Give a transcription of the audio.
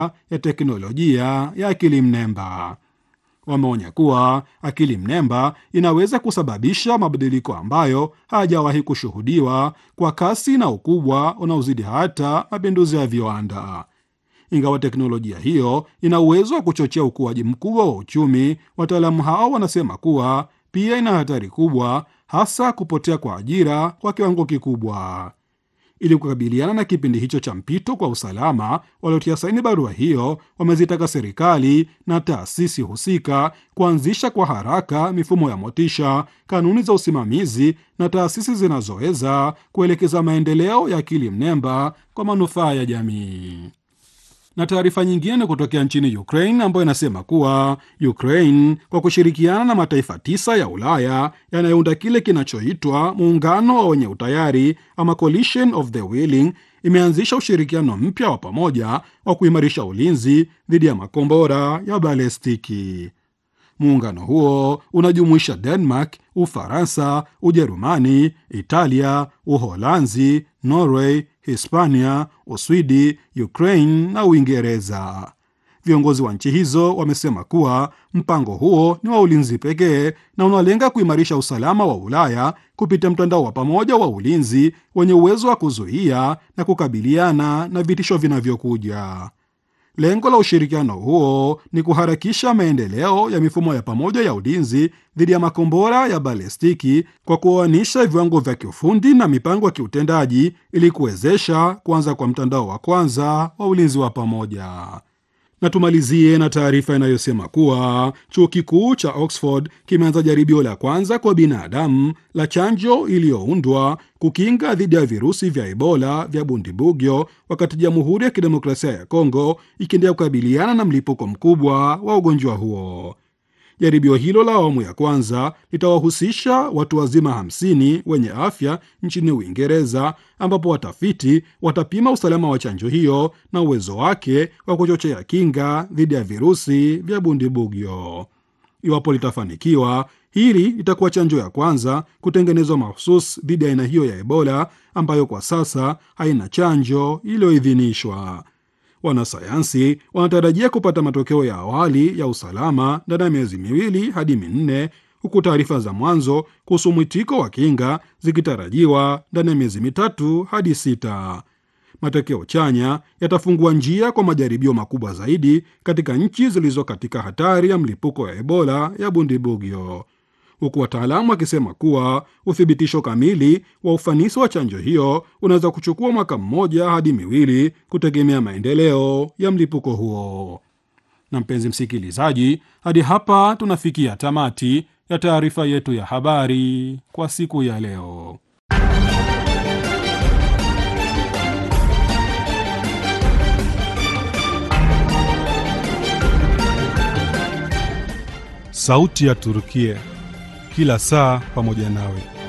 ya teknolojia ya akili mnemba. Wameonya kuwa akili mnemba inaweza kusababisha mabadiliko ambayo hayajawahi kushuhudiwa kwa kasi na ukubwa unaozidi hata mapinduzi ya viwanda. Ingawa teknolojia hiyo ina uwezo wa kuchochea ukuaji mkubwa wa uchumi, wataalamu hao wanasema kuwa pia ina hatari kubwa, hasa kupotea kwa ajira kwa kiwango kikubwa. Ili kukabiliana na kipindi hicho cha mpito kwa usalama, waliotia saini barua hiyo wamezitaka serikali na taasisi husika kuanzisha kwa haraka mifumo ya motisha, kanuni za usimamizi na taasisi zinazoweza kuelekeza maendeleo ya akili mnemba kwa manufaa ya jamii na taarifa nyingine ni kutokea nchini Ukraine ambayo inasema kuwa Ukraine kwa kushirikiana na mataifa tisa ya Ulaya yanayounda kile kinachoitwa muungano wa wenye utayari ama coalition of the willing imeanzisha ushirikiano mpya wa pamoja wa kuimarisha ulinzi dhidi ya makombora ya balestiki. Muungano huo unajumuisha Denmark, Ufaransa, Ujerumani, Italia, Uholanzi, Norway, Hispania, Uswidi, Ukraine na Uingereza. Viongozi wa nchi hizo wamesema kuwa mpango huo ni wa ulinzi pekee na unalenga kuimarisha usalama wa Ulaya kupitia mtandao wa pamoja wa ulinzi wenye uwezo wa kuzuia na kukabiliana na vitisho vinavyokuja. Lengo la ushirikiano huo ni kuharakisha maendeleo ya mifumo ya pamoja ya ulinzi dhidi ya makombora ya balestiki kwa kuoanisha viwango vya kiufundi na mipango ya kiutendaji ili kuwezesha kuanza kwa mtandao wa kwanza wa ulinzi wa pamoja. Na tumalizie na taarifa inayosema kuwa chuo kikuu cha Oxford kimeanza jaribio la kwanza kwa binadamu la chanjo iliyoundwa kukinga dhidi ya virusi vya Ebola vya Bundibugyo, wakati Jamhuri ya Kidemokrasia ya Kongo ikiendelea kukabiliana na mlipuko mkubwa wa ugonjwa huo. Jaribio hilo la awamu ya kwanza litawahusisha watu wazima hamsini wenye afya nchini Uingereza, ambapo watafiti watapima usalama wa chanjo hiyo na uwezo wake wa kuchochea kinga dhidi ya virusi vya Bundibugyo. Iwapo litafanikiwa, hili itakuwa chanjo ya kwanza kutengenezwa mahusus dhidi ya aina hiyo ya Ebola ambayo kwa sasa haina chanjo iliyoidhinishwa. Wanasayansi wanatarajia kupata matokeo ya awali ya usalama ndani ya miezi miwili hadi minne, huku taarifa za mwanzo kuhusu mwitiko wa kinga zikitarajiwa ndani ya miezi mitatu hadi sita. Matokeo chanya yatafungua njia kwa majaribio makubwa zaidi katika nchi zilizo katika hatari ya mlipuko ya Ebola ya Bundibugyo, huku wataalamu wakisema kuwa uthibitisho kamili wa ufanisi wa chanjo hiyo unaweza kuchukua mwaka mmoja hadi miwili kutegemea maendeleo ya mlipuko huo. Na mpenzi msikilizaji, hadi hapa tunafikia tamati ya taarifa yetu ya habari kwa siku ya leo. Sauti ya Turukia, kila saa pamoja nawe.